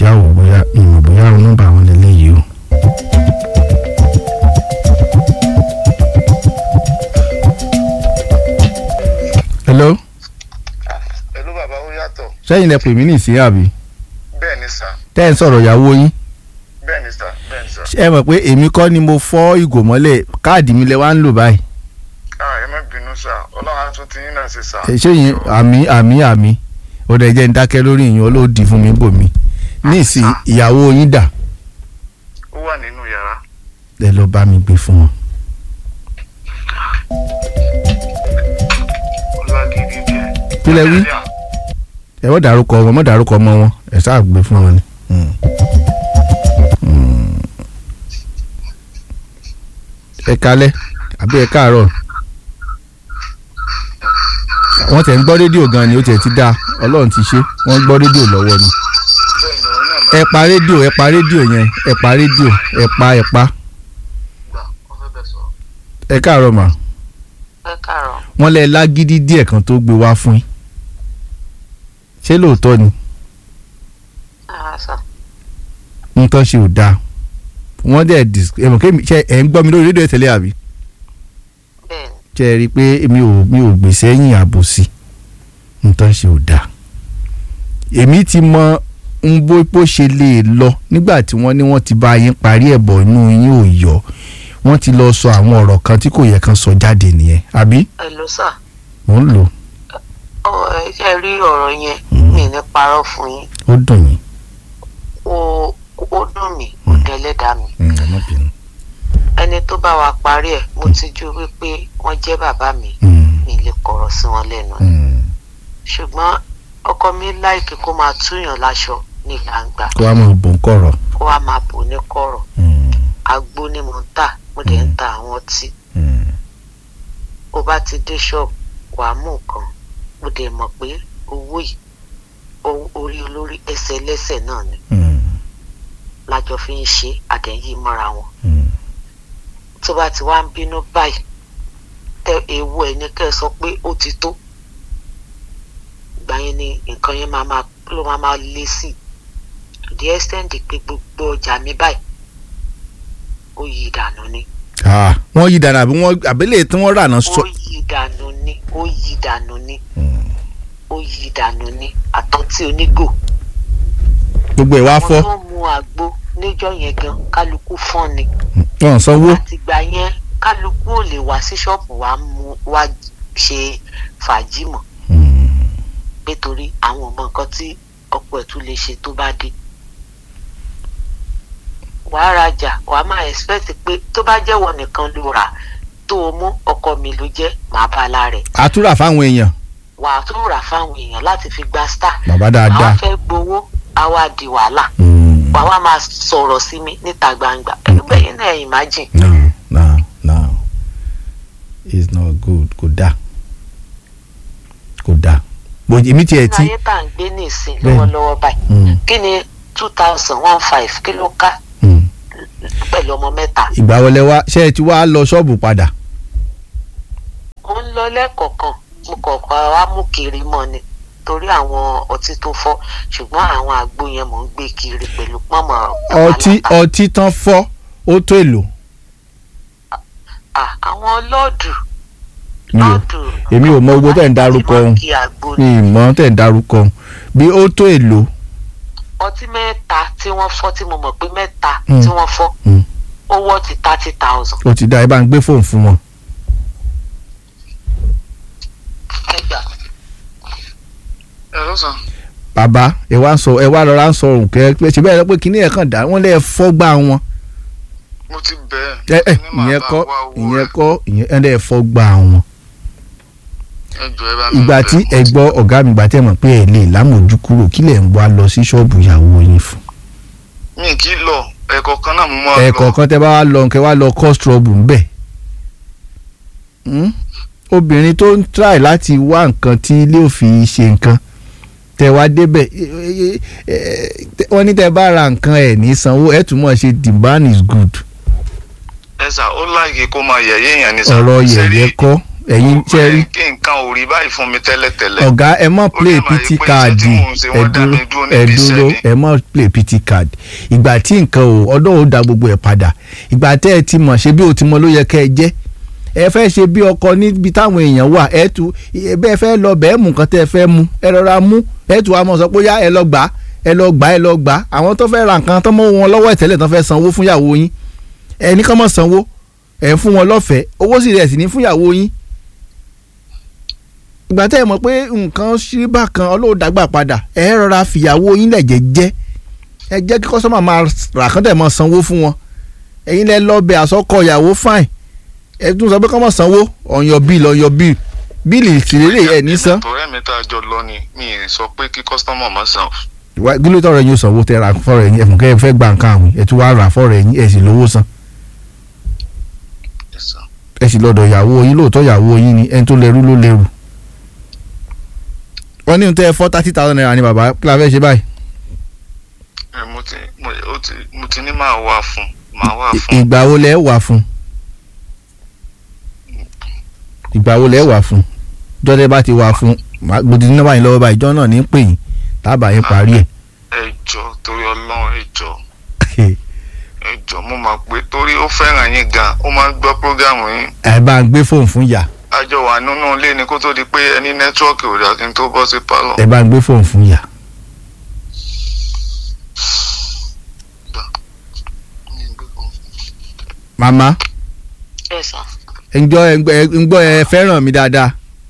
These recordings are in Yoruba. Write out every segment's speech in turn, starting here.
jáwọ́ bóyá ìmọ̀ bóyá nọ́mbà wọn lè léyìí o. hello Hello bàbá ó yàtọ̀ sẹ́yìn lẹ pè mí ní ìsín àbí bẹ́ẹ̀ ni sà tẹ́ ẹ̀ ń sọ̀rọ̀ ìyàwó yín bẹ́ẹ̀ ni sà bẹ́ẹ̀ ni sà. ẹ mọ̀ pé èmi kọ́ ni mo fọ́ ìgò mọ́lẹ̀ káàdì mi lẹ wá ń lò báyìí ah ẹ má bínú sà ọlọ́run á tún ti yín náà ṣe sà. ẹ ṣé yín àmì àmì àmì ó dẹ̀ jẹ́ ń dákẹ́ lórí ìyẹn olóòdì fún mi bò mí ní ìsìn ìyàwó yín dà ó wà nínú yàrá. ẹ lọ bá mi gbé fún wọn. ọlágídí díẹ̀. Kí lẹ wí? ẹ wọ́n dárúkọ wọn mọ́ dárúkọ ọmọ wọn ẹ sáà gbé fún wọn ni. Mm. Mm. ẹ kalẹ́ àbí ẹ káàárọ̀ wọ́n tẹ̀ ń gbọ́ rédíò gan ni ó tẹ̀ ti dá ọlọ́run ti ṣe wọ́n gbọ́ rédíò lọ́wọ́ ni. bẹ́ẹ̀ ni òun náà máa ẹ pa rédíò ẹ pa rédíò yẹn ẹ pa rédíò ẹ pa ẹ pa gbà wọ́n fẹ́ bẹ̀ sọ. ẹ káàárọ̀ mà ẹ káàárọ̀ wọ́n lẹ lágídí díẹ̀ kan tó gbé wá fún yín ṣé lóòótọ́ ni ara sà nǹkan ṣe ò dáa wọ́n dẹ̀ dis ẹ mọ̀ kémi ṣe ẹ̀ ń gbọ́ mi lórí rédíò tẹ́lẹ̀ àbí bẹ́ẹ̀ ni ṣe ẹ rí i pé mi ò mi ò gbèsè ẹ̀yìn àbòsí nǹkan ṣe ò dáa èmi ti mọ ń bó bó ṣe lè lọ nígbà tí wọ́n ní wọ́n ti bá yín parí ẹ̀bọ̀ inú yín ò yọ wọ́n ti lọ sọ àwọn ọ̀rọ̀ kan tí kò yẹ kan sọ jáde nìyẹn àbí ẹ ló sà mò ń lò ọ ẹ ṣe rí ọ̀rọ̀ yẹn mi ní parọ́ fún yín ó dùn yín ó ó dùn mí ó dẹ́lẹ́dàá mi Mm, ẹ má bínú. ẹni tó bá wa parí ẹ̀ mo ti jú wípé wọ́n jẹ́ bàbá mi Mm, mi lè kọ̀rọ̀ sí wọn lẹ́nu mm. ṣùgbọ́n ọkọ mi láìkí kó máa túyàn láṣọ ní gbangba kó wá máa bò ń kọ̀rọ̀. kó wá máa bò ní kọ̀rọ̀ Mm, agbó ni mò ń tà mo dẹ̀ ń ta àwọn ọtí mm, bó bá ti dé ṣọ́ọ̀bù wàá mú nǹkan mo dẹ̀ mọ̀ pé owó yìí o- orí olórí ẹsẹ̀ lẹ́sẹ̀ náà ni mm, lájọ fi ń ṣe àdẹ̀yí mọ́ra wọn mm. tó bá ti wá ń bínú báyìí tẹ ewu ẹ̀ ní kẹ́ ẹ sọ pé ó ti tó ìgbà yẹn ni nǹkan yẹn máa máa ló máa máa lé sí i to the extent pé gbogbo ọjà mi báyìí ó yí ìdànù ni Ah, wọ́n yí dànù àbí wọ́n àbílẹ̀ tí wọ́n rà náà sọ. ó yí ìdànù ni ó yí ìdànù ni Mm. ó yí ìdànù ni àtọ́tí onígò gbogbo ẹ̀ wá àwọn fọ́ tó mu àgbo níjọ́ yẹn gan kálukú fọ́n ni wọ́n sanwó. àtìgbà yẹn kálukú ò lè wá sí ṣọ́ọ̀bù wá mú wá ṣe fàájì mọ́ Mm. nítorí àwọn ọmọ nǹkan tí ọ̀pọ̀ ẹ̀ tún lè ṣe tó bá dé. wàá rajà wàá máa expect pé tó bá jẹ́wọ́ nìkan ló rà tó o mú ọkọ mi ló jẹ́ màá bá a lára ẹ̀ àtúrà fáwọn èèyàn wàá tún rà fáwọn èèyàn láti fi gba star bàbá àwọn dáadáa. fẹ́ gbowó á wá di wàhálà Mm. wàá wá máa sọ̀rọ̀ sí mi níta gbangba ẹgbẹ́ yín náà imagine no no no it's not good kò dáa kò dáa bó èmi tiẹ̀ ní ti. ayé tá à ń gbé ní ìsìn Bẹ́ẹ̀ni. lọ́wọ́lọ́wọ́ báyìí Mm. kí ni two thousand one five kí ló ká Mm. pẹ̀lú ọmọ mẹ́ta ìgbà wọlé wa ṣé ẹ ti wá lọ ṣọ́ọ̀bù padà. mo ń lọ lẹ́ẹ̀kọ̀ọ̀kan mo kọ̀ọ̀kan wá mú kiri mọ́ ni torí àwọn ọtí tó fọ́ ṣùgbọ́n àwọn àgbo yẹn mò ń gbé kiri pẹ̀lú pọ́nmọ́ ọtí ọtí tán fọ́ ó tó èlò. Ah, àwọn lọ́ọ̀dù mi ò lọ́ọ̀dù èmi ò mọ owó tẹ̀ ń darúkọ wọ́n ohun kí àgbo mi ni ì mọ tẹ̀ ń darúkọ ohun bí ó tó èlò. ọtí mẹ́ta tí wọ́n fọ́ tí mo mọ̀ pé mẹ́ta Mm. tí wọ́n fọ́ Mm. ó wọ́ ti thirty thousand ó ti dá ẹ bá ń gbé fóònù fún wọn. ẹgbà ẹ ló sàn. bàbá ẹ wá ń sọ ẹ wá rọra ń sọ òun kẹ pé ṣe bẹ́ẹ̀ lọ pé kíní ẹ̀ kàn dá wọ́n lé ẹ fọ́gbà wọn. mo ti bẹ́ẹ̀. ẹ ẹ ní màá ìyẹn bá kọ́ wá owó ìyẹn rẹ̀. kọ́ ìyẹn ẹ̀ lẹ́ fọ́gbà wọn. ẹ jọ ẹ bá mi ìgbà bẹ̀. tí ẹ gbọ́ ọ̀gá mi gbà tẹ́ mọ̀ pé ẹ lè lámòjú kúrò kí lẹ̀ ń wá lọ sí ṣọ́ọ̀bù ìyàwó yín fún. mi kì í lọ ẹ̀kọ́ kan náà mo máa lọ. ẹ̀ẹ̀kọ̀ọ̀kan tẹ́ bá wá lọ kẹ́ wá lọ cause trouble ńbẹ̀. Hmm? obìnrin tó ń try láti wá nǹkan tí ilé òfin ṣe nǹkan tẹ́ wá débẹ̀ eh, eh, eh, tẹ́- wọ́n ní tẹ́ bá ra nǹkan ẹ̀ ní sanwó ẹ̀ tún mọ̀ ṣe the man is good ẹ sà ó láàyè kó máa yẹ̀yẹ́ èèyàn ní sà. ọ̀rọ̀ Ṣé rí- yẹ̀yẹ́ kọ́ ẹ̀yin ṣe rí kí nǹkan ò rí báyìí fún mi tẹ́lẹ̀tẹ́lẹ̀. ọ̀gá ẹ mọ̀ play Ó dẹ̀ máa pt yí pé card iṣẹ́ tí mò ń ṣe ẹ wọ́n dá dúró mi dúró ẹ níbi dúró iṣẹ́ ni. ẹ mọ̀ play pt card ìgbà tí nǹkan ò ọdọ́ ò da gbogbo ẹ̀ padà ìgbà tẹ́ ẹ ti mọ̀ ṣe bí o ti mọ ló yẹ kẹ́ ẹ jẹ́ ẹ fẹ́ ṣe bí ọkọ níbi táwọn èèyàn wà ẹ tu ẹ bẹ́ẹ̀ fẹ́ lọ bẹ́ẹ̀ mú nǹkan tẹ́ ẹ fẹ́ mú ẹ rọra mú ẹ tu àmọ́ sọ pé yá ẹ lọ gbà á ẹ lọ gbà á ẹ lọ gbà á àwọn tó fẹ́ ra nǹkan tó mọ́ wọn lọ́wọ́ ìtẹ́lẹ̀ tó fẹ́ sanwó fún ìyàwó yín ẹ ní kọ́ mọ̀ sanwó ẹ ń fún wọn lọ́fẹ̀ẹ́ owó sì rẹ̀ sì ní fún ìyàwó yín ìgbà tẹ́ ẹ mọ̀ pé nǹkan ṣí bákan ọlọ́run dàgbà padà ẹ rọra fìyàwó yín lẹ̀jẹ̀ jẹ́ ẹ jẹ́ kí kọ́sọ́mà máa rà kán tẹ̀ mọ́ sanwó fún wọn ẹ̀yin lẹ lọ bẹ àsọkọ ìyàwó fine ẹ tún sọ pé kọ́ mọ̀ sanwó on your bill on your bill bíìlì ìtìlélẹ̀ ẹ̀ ní san ọ̀rẹ́ mi tá a jọ lọ ni mi ì sọ pé kí kọ́sítọ́mọ̀ má san. Wá- kí ló tọrọ ẹ̀yin ó sanwó tẹ ra fọ́rọ̀ ẹ̀yin ẹ̀fún kẹ́ ẹ fẹ́ gba nǹkan àwìn ẹ̀ tún wá rà fọ́rọ̀ ẹ̀yin ẹ̀ sì lówó san Yes, sir. ẹ̀ sì lọ́dọ̀ ìyàwó yín lóòótọ́ ìyàwó yín ni ẹni tó lẹ́rú ló lẹ́rù wọ́n ní tẹ́ fọ́ thirty thousand naira ni bàbá kí la fẹ́ ṣe báyìí Ẹ, mo ti mo ó ti mo ti ní máa wà fún máa wà fún. ìgbà wo lẹ wà fún ìgbà wo lẹ wà fún jọ́dẹ́ bá ti wà fún màá- gbòdì ní nọ́mbà yín lọ́wọ́ báyìí ìjọ náà ní pè yín tábà yín parí ẹ̀ ẹ jọ torí Ọlọ́run ẹ jọ ẹ jọ mo máa pé torí ó fẹ́ràn yín gan ó máa ń gbọ́ prógámù yín ẹ bá ń gbé fóònù fún yà àjọ wà nínú ilé ni kó tó di pé ẹni nẹ́tíwọ́ọ̀kì ò dà kí n tó bọ́ sí pálọ̀. ẹ bá ń gbé fóònù fún yà màmá ẹ sà ẹ ń gbọ́ ẹ ń gbọ́- ẹ ń gbọ́ ẹ fẹ́ràn mi dáadáa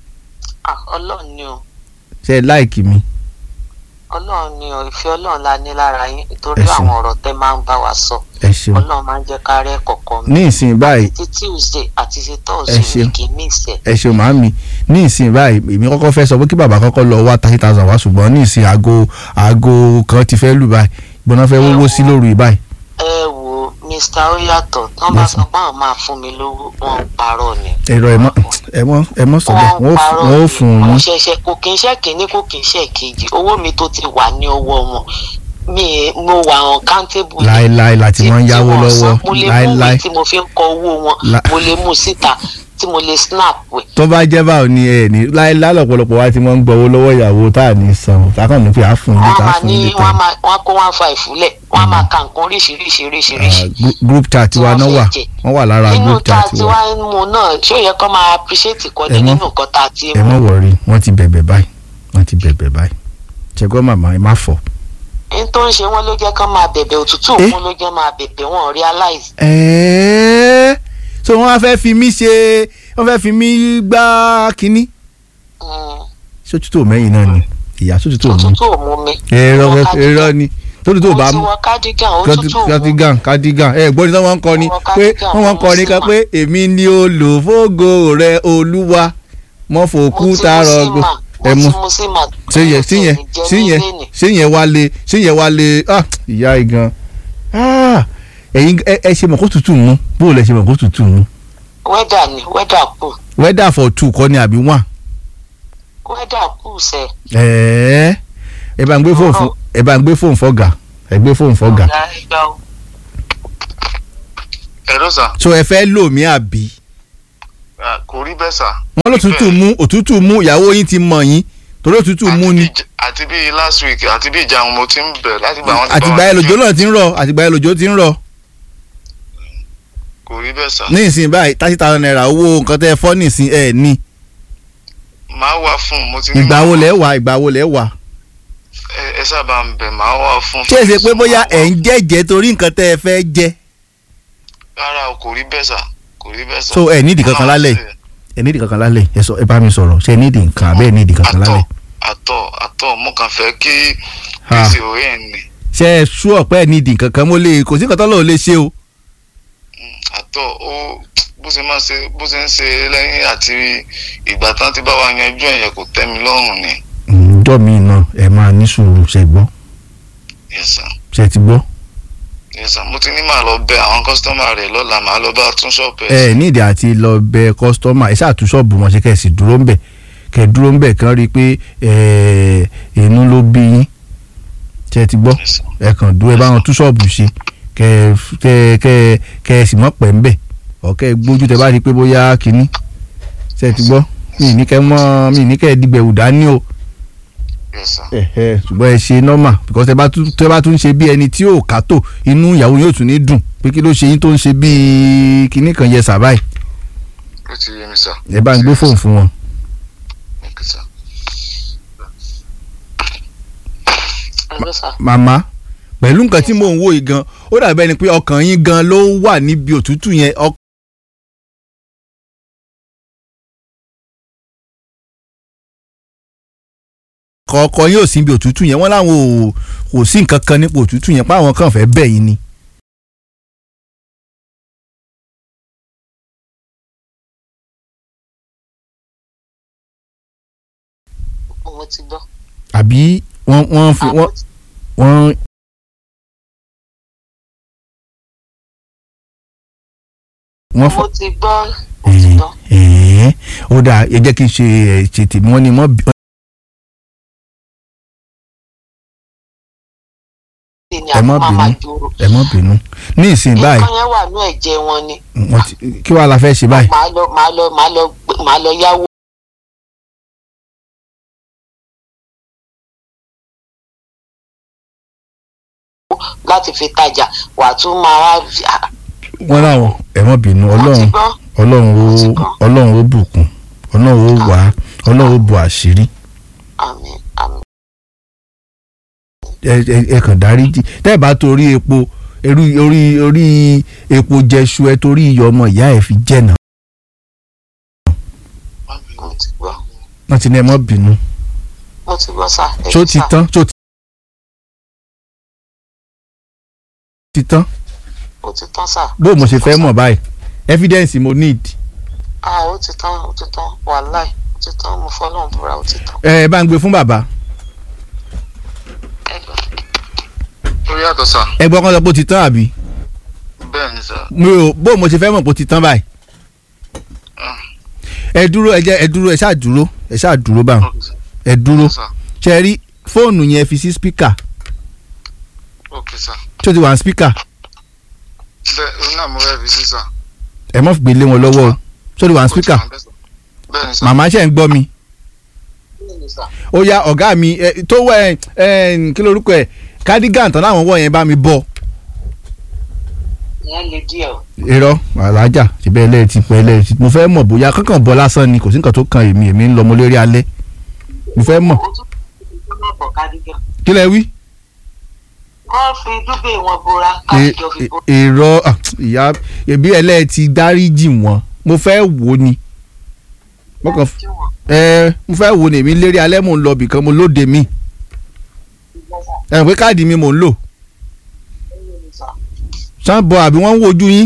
ah ọlọ́run ni o ṣe ẹ láìkì mi ọlọ́run ni o ìfẹ́ ọlọ́run la ní lára yín nítorí Ẹ ṣeun. àwọn ọ̀rọ̀ tẹ́ máa ń bá wa sọ ẹ ṣeun ọlọ́run máa ń jẹ́ ká rẹ́ kọ̀ọ̀kan mi ní ìsìn báyìí ti tuesday àti ti Ẹ thursday ṣeun. mi kì í mí ìsẹ̀ ẹ ṣeun màámi ní ìsìn báyìí èmi kọ́kọ́ fẹ́ sọ pé kí bàbá kọ́kọ́ lọ wá thirty thousand wá ṣùgbọ́n ní ìsìn aago aago kan ti fẹ́ lù báyìí gbọ́dọ̀ fẹ́ wọ́wọ́ sí lóru yìí báyìí ẹ wo mr oyatọ̀ tí wọ́n bá Yes, sọ pé àwọn máa fún mi lówó wọn ń parọ́ ni ẹ̀rọ ẹ mọ́ ẹ mọ́ ẹ mọ́ sọ bẹ́ẹ̀ wọ́n ó fún- wọ́n ó fún un mo yín ṣẹ̀ṣẹ̀ kò kí n ṣe kínní kò kí n ṣe kejì owó mi tó ti wà ní ọwọ́ wọn mi ì- mo wà on countable ni. láéláé láti wọ́n ń yáwó tí wọ́n lọ́wọ́ san, mo lè mú láéláé ìwé tí mo fi ń kọ owó wọn La- mo lè mú síta tí mo lè snap wẹ̀. tó bá jẹ́ báwo ni ẹ ní láéláé lọ́pọ̀lọpọ̀ wá tí wọ́n ń gbọ́wọ́ lọ́wọ́ ìyàwó tá à ní san tákàn ní pé à fún yín wọ́n tá à máa fún ní yín wọ́n tán máa wọ́n kó one five fúlẹ̀ wọ́n máa ka nǹkan oríṣiríṣi oríṣiríṣi. group chat tí wa wọ́n náà fẹ́ wà jẹ. wọ́n wà lára nínú group tá a chat ti wa wá ń mu náà ṣé ó yẹ kó máa appreciate kọ́ Ẹ ni mọ́- nínú nǹkan tá a ti ẹ mú. mọ̀ wọ̀rí wọ́n ti bẹ̀bẹ̀ báyìí wọ́n ti bẹ̀bẹ̀ báyìí ṣẹ́gbọ́n màmá ẹ má fọ̀ n tó ń ṣe wọ́n ló jẹ́ kó máa bẹ̀bẹ̀ òtútù Eh? mú ló jẹ́ máa bẹ̀bẹ̀ wọn realize. ẹ̀ẹ́ so wọ́n á fẹ́ fi mí ṣe wọ́n fẹ́ fi mí gbá kínní Mm, sótútù mẹ́yìn náà ni ìyá sótútù mú òtútù ò mú mi. ẹ̀rọ Wọ́n cardigan. ẹ̀rọ ni sótútù bá mo ti mú wọ cardigan òtútù ò mú mi. cardigan cardigan ẹ gbọ́dọ̀ tí wọ́n ń kọ ni Wọ́n pé cardigan, wọ́n ń kọ ni wọ́n kan sì pé èmi ni olùfógo rẹ olúwa mọ́ fòkú tààrọ̀ gbò ẹ mú ṣé yẹn ṣé yẹn ṣé yẹn ṣé yẹn wá lé ṣé yẹn wá lé ah ìyá igan ah ẹ̀yin ẹ ẹ ṣe mọ̀ kó tutù mú bóòlù ẹ ṣe mọ̀ kó tutù mú wẹ́dà ni wẹ́dà kù weather for two kọ́ ni àbí one wẹ́dà kù sẹ́. ẹ̀ẹ́ ẹ bá ń gbé fóònù fún ẹ bá ń gbé fóònù fọ́gà ẹ gbé fóònù fọ́gà ọ̀gá ẹgbẹ́ o. ẹ̀rọ sà so ẹ fẹ́ lò mí àbí ah, kò rí bẹ́ẹ̀ sà. wọ́n ló tutù mú òtútù mú ìyàwó yín ti mọ̀ yín torí òtútù mú ni Àti bí- àti bí last week àti bí ìjà mo ti ń bẹ̀ láti gba àwọn tí àtìgbà yẹn lòjó náà ti ń rọ̀ àtìgbà yẹn lòjó ti ń rọ̀ kò rí bẹ́ẹ̀ sà. ní ìsìn báyìí thirty thousand naira owó nǹkan tẹ́ ẹ fọ́ nísìn ẹ̀ ní máa wà fún mo ti ní. ìgbà wo lẹ́ wà ìgbà wo lẹ́ wà ẹ ẹ sábà ń bẹ̀ máa wà fún. ṣé ẹ ṣe pé bóyá ẹ̀ ń jẹ́jẹ́ torí nǹkan tẹ́ ẹ fẹ́ jẹ́ rárá o kò rí bẹ́ẹ̀ sà kò rí bẹ́ẹ̀ sà. so ẹ nídìí kankan lálẹ́ ẹ nídìí kankan lálẹ́ ẹ sọ ẹ bá mi sọ̀rọ̀ ṣé ẹ nídìí nǹkan àbẹ́ ẹ nídìí kankan àtọ̀ lálẹ́ àtọ̀ àtọ̀ mo kàn fẹ́ kí Ha. gbèsè òye ẹ̀ ní ṣé ẹ sú ọ̀pẹ́ ẹ nídìí kankan mo lè kò sí nǹkan tó lọ́ọ́ lè ṣe o àtọ̀ ó bó ṣe máa ṣe bó ṣe ń ṣe lẹ́yìn àti ìgbà tán ti bá wa yanjú ẹ̀yẹ kò tẹ́ mi lọ́rùn ni. ǹjọ́ mi náà ẹ máa ní sùúrù ṣe gbọ́ Yes sir. ṣe ti gbọ́ Yes sir. mo ti ní màá lọ bẹ àwọn kọ́sítọ́mà rẹ̀ lọ́la màá lọ bá tún ṣọ́ọ̀bù ẹ ẹ̀. nídìí àti lọ bẹ kọ́sítọ́mà ẹ ṣáà tún ṣọ́ọ̀bù wọn ṣe kẹ́ ẹ sì dúró ń bẹ̀ kẹ́ ẹ dúró ń bẹ̀ kán rí i pé ẹ inú ló bí yín ṣe ti gbọ́ Yes sir. ẹ kàn dúró ẹ bá wọn tún ṣọ́ọ̀bù ṣe kẹ́ ẹ kẹ́ ẹ kẹ́ ẹ kẹ́ ẹ sì mọ́ pẹ́ ń bẹ̀ ọ̀kẹ́ ẹ gbójú tẹ bá rí i pé bóyá kínní ṣe ti gbọ́ mi ní kẹ́ mọ́ mi ní kẹ́ dìgbẹ̀wò dání o yes sir ẹ̀hẹ́ ṣùgbọ́n ẹ ṣe normal because ẹ bá tún tẹ bá tún ṣe bí ẹni tí ò kátó inú ìyàwó yóò tún ní dùn pé kí ló ṣe yín tó ń ṣe bíi kinní kan yẹ sàbáì ó ti yé mi sir ẹ bá ń gbé fóònù fún wọn. okay sir Hello, sir. màmá pẹ̀lú nǹkan tí mò ń wò yìí gan ó dàbí ẹni pé ọkàn yín gan ló wà níbi òtútù yẹn ọk- ọkọ̀ ọkọ̀ yín ò sí ibi òtútù yẹn wọ́n láwọn ò kò sí nǹkan kan nípa òtútù yẹn pé àwọn kan fẹ́ bẹ̀ yín ni. mo ti gbọ́. àbí wọ́n wọ́n fi wọ́n wọ́n. wọ́n fọ mo ti gbọ́ mo ti gbọ́. ẹ̀ẹ́ ó dáa ẹ jẹ́ kí n ṣe ẹ̀ ṣe tèmi wọ́n ní mọ́ bí. ni Ẹ má àwọn máa máa bínú. jòrò. ẹ má bínú ní ìsìn báyìí nǹkan yẹn wà ní ẹ̀jẹ̀ wọn ni. wọ́n ti kí wàá la fẹ́ ṣe báyìí. màá lọ màá lọ màá lọ gbé- màá lọ yáwó. láti fi tajà wà á tún máa wá fi- ah, wọ́n láwọn ẹ má bínú mo ti ọlọ́run gbọ́ ọlọ́run ó Mo ti gbọ́. ọlọ́run ó bùkún ọlọ́run ó wá ọlọ́run ó bu àṣírí àmín àmín ẹ ẹ- ẹ kàn dáríjì tẹ́ ẹ bá torí epo orí orí orí epo jẹṣu ẹ torí iyọ̀ ọmọ ìyá ẹ fi jẹ̀nà mo ti gbọ́ wọ́n ti ní ẹ má bínú mo ti gbọ́ sà. ẹ ṣó ṣé ti sà. tán ṣó ti tán ó ti tán sà. bó mo ṣe Ó ti fẹ́ tán, mọ̀ sà. báyìí evidence mo need ah ó ti tán ó ti tán wàláì ó ti tán mo fọlọ́run búra ó ti tán. ẹ ẹ bá ń gbé fún bàbá ẹ gbọ́. ó yàtọ̀ sir ẹ gbọ́ kán sọ pé ó ti tán àbí bẹ́ẹ̀ ni sir mi ò bó mo ṣe fẹ́ mọ̀ pé ó ti tán báyìí Ah. ẹ dúró ẹ jẹ́ ẹ dúró ẹ ṣáà dúró ẹ ṣáà dúró báwọn okay sir ẹ dúró sir ṣe rí fóònù yẹn fi sí spíkà okay sir tí ó ti wà ní spíkà bẹ́ẹ̀ òun náà mo fẹ́ fi sí sir ẹ mọ̀ fi gbélé wọn lọ́wọ́ o tí ó ti wà ní spíkà bẹ́ẹ̀ ni sir màmá ṣe ń gbọ́ mi Bẹ́ẹ̀ ni sà. ó yá ọ̀gá mi ẹ, tó wọ ẹ ẹ kí lorúkọ ẹ cardigan tán láwọn wọ̀ yẹn bá mi bọ̀ ìyẹn le díẹ̀ o. irọ́ alájà síbẹ̀ ẹlẹ́ẹ̀tì pẹ́ ẹlẹ́ẹ̀tì mo fẹ́ mọ̀ bóyá kankan bọ́ lásán ni kò sí nǹkan tó kan èmi èmi ń lọ mo lórí alẹ́ mo fẹ́ mọ̀ ó tún fi dúbẹ̀ bọ̀ kádìgàn. kí lẹ wí. wọ́n fi dúbẹ̀ wọn bora E- kádìgàn fi e- bora. irọ́ ah, ìyá ẹbí ẹlẹ́ẹ̀tì dáríjì wọn mo fẹ́ wò ni mo kàn f- ẹ mo fẹ́ wò ni èmi lérí alẹ́ mò ń lọ bìkan mo lóde mi ẹ mọ̀ pé káàdì mi mò ń lò sanbọ àbí wọ́n ń wojú yín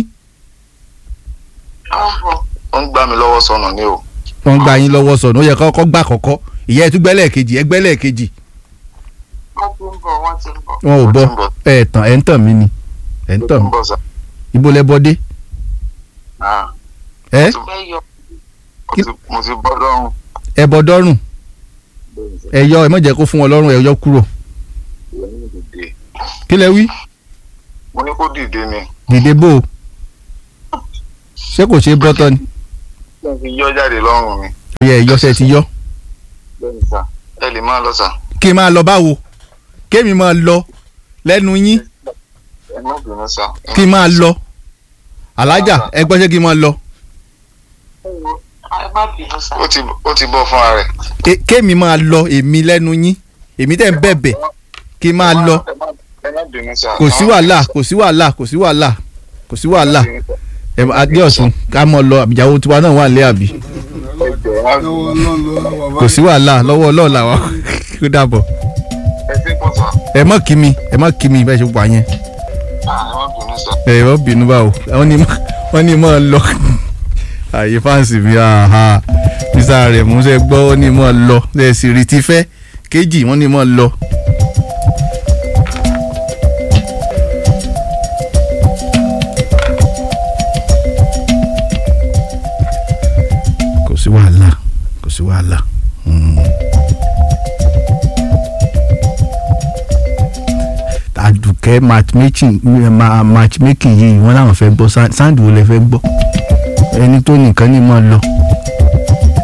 ó ń gbá mi lọ́wọ́ sọnù ni o wọ́n gba yín lọ́wọ́ sọ̀nù ó yẹ kọ́kọ́ gbà kọ́kọ́ ìyá ẹ̀ tún gbẹ́lẹ̀ kejì ẹ̀ gbẹ́lẹ̀ kejì wọ́n ti ń bọ̀ wọ́n ti ń bọ̀. wọn ò Wọ́n bọ́ ti ń bọ̀. ẹ̀ tàn ẹ̀ ń tàn mí ni ẹ̀ ń tàn mí ń bọ̀ sir ibo lẹ bọ́ dé ah ẹ fẹ́ yọ mo ti mo ti bọ́ lọ́rùn ẹ bọ́ dọ́rùn bẹ́ẹ̀ ni sir ẹ yọ ẹ má jẹ́ kó fún wọn lọ́rùn ẹ yọ kúrò ìwọ ní dìde kí lẹ wí mo ní kó dìde ni dìde bò ó ṣé kò ṣe é bọ́ tán ni kí n fi yọ jáde lọ́rùn mi ó yẹ ìyọsẹ ti yọ bẹ́ẹ̀ ni sir ẹ lè máa lọ sir kí n máa lọ báwo kémi máa lọ lẹ́nu yín ẹ má bínú sir kí n máa lọ alájà ẹ gbọ́ ṣé kí n máa lọ ẹ má bínú sá. ó ti ó ti bọ́ fúnra rẹ̀ Ké- kémi máa lọ èmi lẹ́nu yín èmi tẹ̀ ń bẹ̀bẹ̀ kí n máa lọ ẹ má ẹ má bínú sir kò sí wàhálà kò sí wàhálà kò sí wàhálà kò sí wàhálà ẹ adé ọ̀sùn ká mọ̀ lọ àbíjáwó tiwa náà wà lé àbí kò sí wàhálà lọ́wọ́ ọlọ́ọ̀ làwọn kó dàbọ̀ ẹ ti pọ̀ sir ẹ mọ̀ kí mi ẹ mọ̀ kí mi bẹ́ẹ̀ ṣe wà yẹn ah ẹ má bínú sir ẹ wọ́n bínú báwo wọ́n ní wọ́n ní mọ̀ lọ àyè fáǹsì mi àhà sísá rẹ̀ mú sẹ́ gbọ́ wọ́n ní mọ̀ lọ ẹ̀ sì rí ti fẹ́ kéjì wọ́n ní mọ̀ lọ. kò sí wàhálà kò sí wàhálà. Mm. àdùkẹ́ matchmaking ma- matchmaking yìí wọ́n làwọn fẹ́ gbọ́ Sa- Sandy wo lẹ fẹ́ gbọ́ ẹni tó nìkan ní mọ̀ lọ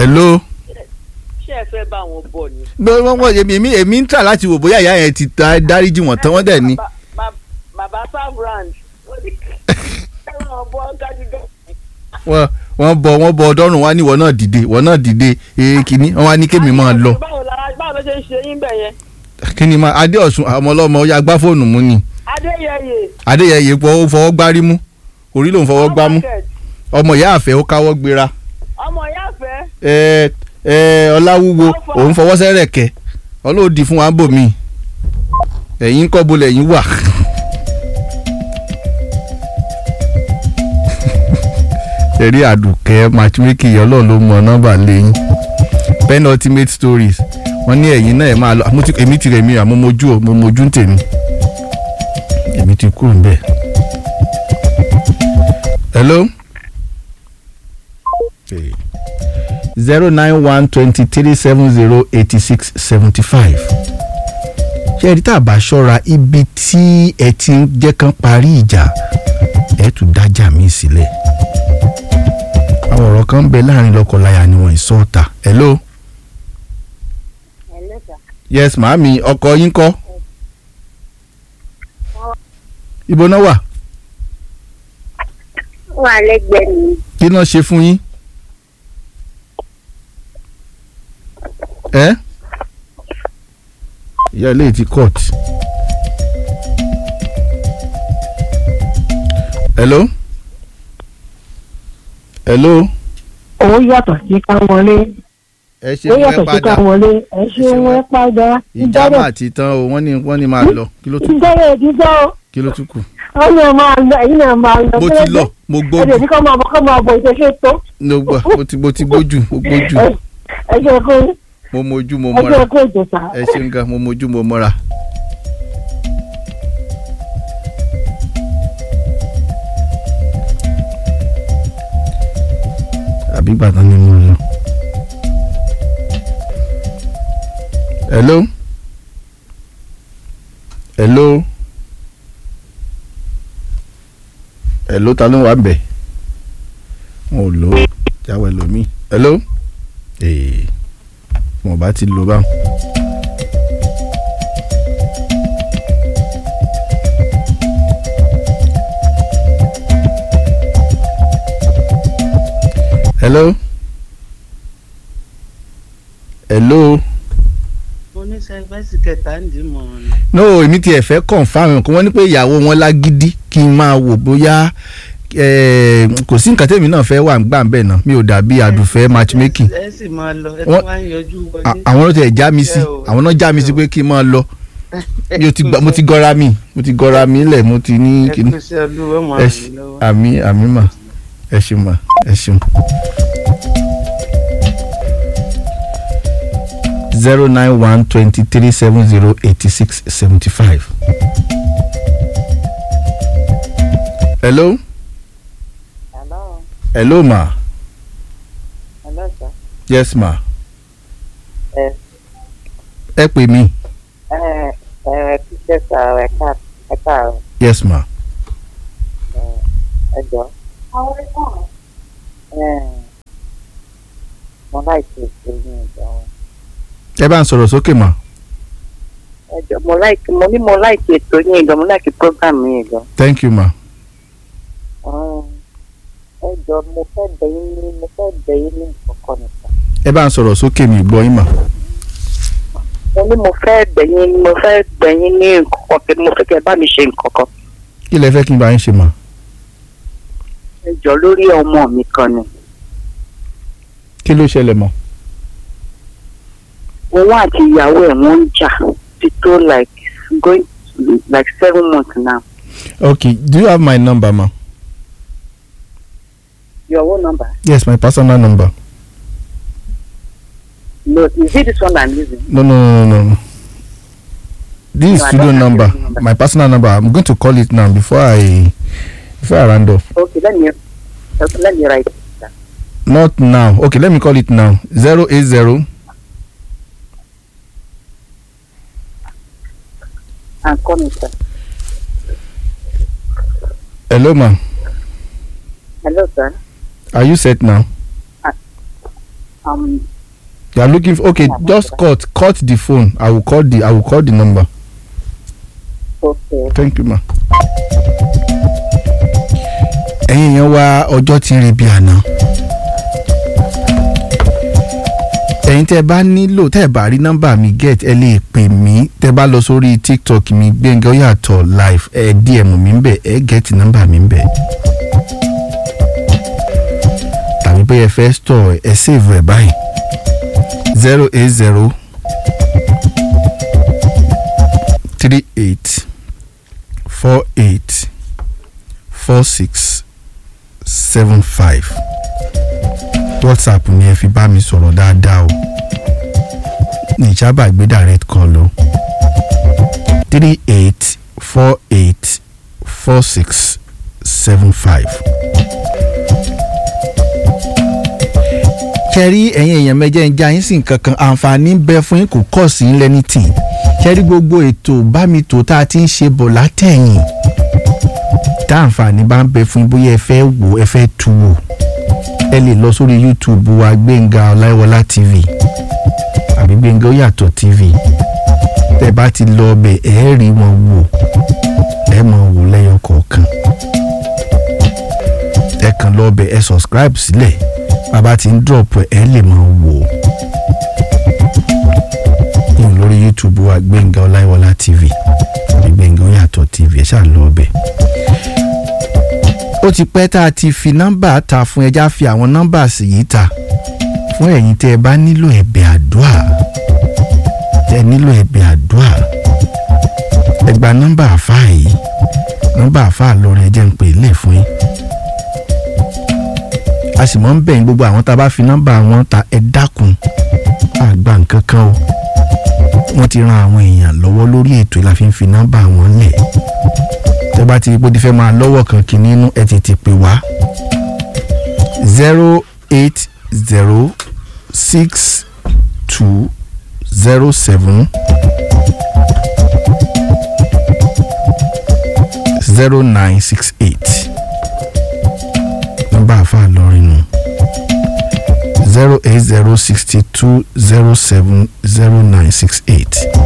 hello. ṣé ẹ fẹ́ bá wọn bọ̀ ni. gbé wọn wọ èmi èmi èmi ń tà láti wò bóyá ìyá yẹn ti ta dáríjì wọn tán wọn dẹ̀ ni. Bàbá- bàbá- bàbá sabrand ó ní ẹ̀rọ bọ́ kájígọ́. wọ́n wọ́n bọ wọ́n bọ ọdọ́rùn wá ní ìwọ náà dìde ìwọ náà dìde ee kìíní wọ́n wá ní kémi máa lọ. báwo la báwo ló ṣe ń ṣe yín bẹ̀ yẹn. kíni máa adéọ̀sùn ọmọ ọlọ́mọ ó yá gbá fóònù mú ni adéyẹyẹ. adéyẹyẹ pọ̀ ó fọwọ́ gbárí mú orí ló ń fọwọ́ gbá mú market, ọmọ ìyá àfẹ́ ó káwọ́ gbéra ọmọ ìyá fẹ́. ẹ ẹ ọláwúwo òun fọwọ́ sẹ́rẹ̀kẹ́ ọlọ́ọ̀dì fún wa ń bò mí ẹ̀yin kọ́ bolẹ̀ yín wà. ẹ̀rí àdùkẹ́ matchmaking ọlọ́run ló mọ nọ́mbà lẹ́yìn pen ultimate stories wọ́n ní ẹ̀yin náà ẹ̀ máa lọ àmọ́ tí- èmi ti rẹ̀ mi àmọ́ mojú ò mo mojú ń tèmi èmi ti kúrò níbẹ̀. hello. Hey zero nine one twenty three seven zero eighty six seventy five. ṣé ẹ rí tá a bá ṣọ́ra ibi tí ẹ ti ń jẹ́ kán parí ìjà ẹ tún dájà mí sílẹ̀. àwọn ọ̀rọ̀ kan ń bẹ láàrin lọ́kọláya ni wọ́n ìsọ ọ̀tà. hello. yes màámi ọkọ yín kọ́. ibo náà wà wà lẹ́gbẹ̀ẹ́ mi kí náà ṣe fún yín. ẹ ìyá ilé ti court. hello. hello. owó yàtọ̀ sí ká wọlé ẹ ṣe owó fún ẹ yàtọ̀ sí ká padà wọlé ẹ ṣe ṣe wọn padà ìjàmbá ti tán o wọ́n ní wọ́n ní máa lọ kí ló tún ìjọba ìdíjọ́ kí ló tún kù. wọn náà máa lọ ẹ̀yin náà máa lọ mo ti lọ mo ẹ̀dẹ̀ gbójú ní kọ́ máa bọ̀ kọ́ máa bọ̀ ìṣẹ̀ṣẹ̀ tó mo gbọ́ mo ti mo ti gbójú mo gbójú ẹ jẹ́ kó mo mojú mo ẹ mọ́ra jẹ́ kó ìjọsà ẹ ṣeun gan mo mojú mo mọ́ra. àbí gbàtàn ni mo lọ. hello. hello. hello ta ló wà bẹ̀? wọn ò lò ó jáwé lomi. hello. ee mo bá ti lò báwọn. hello. hello. mo ní sẹfẹsì kẹta ń dì mọ́ ọ ni. no èmi tiẹ̀ fẹ́ confam kí wọ́n ní pé ìyàwó wọn lágídí kí n máa wò bóyá eh, kò sí nǹkan tèmi náà fẹ́ wà ń gbà ń bẹ̀ náà mi ò dàbí àdùfẹ́ matchmaking ẹ sì máa lọ ẹ Wọ́n- tó wá ń yọjú À- wọlé. àwọn ló tẹ̀ já mi sí Ẹ o. àwọn náà já mi sí pé kí n máa lọ mi ò ti gbà- mo ti gọra mi mo ti gọra mi lẹ̀ mo ti ní ẹ kíní pèsè olúwa máa ẹ ràn ṣe yín lọ́wọ́. àmì àmì mà ẹ ṣeun mà ẹ ṣeun. zero nine one twenty three seven zero eighty six seventy five. hello Hello, hello ma hello sir. yes ma ẹ ẹ pè mí ẹ ẹ kíkẹ́ sà ẹ ká ẹ káàárọ̀ yes ma ẹ jọ. ẹ mo láì ṣe ìṣe ní ìjọ wọn. ẹ bá ń sọ̀rọ̀ sókè ma ẹ jọ mo láì mo ní mo láì ṣe ètò yín ìjọ mo láì ṣe program yín ìjọ. thank you ma ẹ jọ mo fẹ́ bẹ̀ yín ní mo fẹ́ bẹ̀ yín ní ìkọ̀kọ̀ nìkan. ẹ bá ń sọ̀rọ̀ sókè mi gbọ́ yín ma mo ní mo fẹ́ bẹ̀ yín mo fẹ́ bẹ̀ yín ní ìkọ̀kọ̀ pé mo fẹ́ kẹ́ ẹ bá mi ṣe ìkọ̀kọ̀. kí lẹ fẹ́ kí n bá yín ṣe ma ẹ jọ lórí ọmọ mi kan ni. kí ló ṣẹlẹ̀ mọ́ òun àti ìyàwó ẹ̀ wọ́n ń jà ti tó like going to like seven months now. okay do you have my number ma your own number. yes my personal number no is it this one i'm using. no no no no no this is No, I studio don't have number your number. my personal number i'm going to call it now before i before i round off okay let me okay, let me write it down. not now okay let me call it now zero eight zero and call me sir. hello ma hello sir. are you set now Um, you are looking for okay just cut cut the phone i will call the i will call the number okay. thank you ma. ẹ̀yin èèyàn wa ọjọ́ ti ń re bí àná. ẹ̀yin tẹ́ ẹ bá nílò tẹ́ ẹ bá rí nọ́mbà mi get ẹ lè pè mí tẹ́ ẹ bá lọ sórí tiktok mi Gbẹ́ngà Ọ̀yàtọ̀ live ẹ dm mi ń bẹ̀ ẹ get nọ́mbà mi ń bẹ̀. tàbí bóyá ẹ fẹ́ store ẹ save ẹ báyìí zero eight zero three eight four eight four six seven five whatsapp ni ẹ fi bá mi sọ̀rọ̀ dáadáa o ní ìjábà gbé direct call o three eight four eight four six seven five. kẹrí ẹ̀yin èèyàn mẹ́jẹ ń já yín sí nǹkan kan àǹfààní ń bẹ fún yín kò kọ̀ sí ń lẹ́ni tì kẹrí gbogbo ètò bámitò tá a ti ń ṣe bọ̀ látẹ̀yìn tá àǹfààní bá ń bẹ fún yín bóyá ẹ fẹ́ wò ẹ fẹ́ tu wò ẹ lè lọ sórí youtube wa gbẹ̀ngà ọláìwọlá tv àbí gbẹ̀ngà Ọ̀yàtọ̀ tv tẹ bá ti lọ ọbẹ̀ ẹ rí wọn wò ẹ mọ̀ wò lẹ́yọ kọ̀ọ̀kan ẹ kàn lọ ọbẹ̀ ẹ subscribe sílẹ̀ bàbá ti ń drop ẹ lè mọ̀ wò yín lórí youtube wa gbẹ̀ngà ọláìwọlá tv àbí gbẹ̀ngà Ọ̀yàtọ̀ tv ẹ ṣáà lọ ọbẹ̀ ó ti pẹ́ tá a ti fi nọ́mbà ta fún ẹja fi àwọn nọ́mbà sì yìí ta fún ẹ̀yin tẹ́ ẹ bá nílò ẹ̀bẹ̀ àdúà tẹ́ ẹ nílò ẹ̀bẹ̀ àdúà ẹ gba nọ́mbà àfáà yìí nọ́mbà àfáà lọ́rọ̀ ẹ jẹ́ ń pè é lẹ̀ fún yín a sì mọ̀ ń bẹ̀yìn gbogbo àwọn tá a bá fi nọ́mbà wọn ta ẹ dákun àgbà nǹkan kan o wọ́n ti ran àwọn èèyàn lọ́wọ́ lórí ètò ìlà fi ń fi nọ́mbà wọn lẹ̀ tẹ́ bá ti rí pé ó ti fẹ́ máa lọ́wọ́ kan kì nínú ẹ tètè pè wá zero eight zero six two zero seven zero nine six eight nọ́mbà àfa lọrin nù zero eight zero sixty two zero seven zero nine six eight.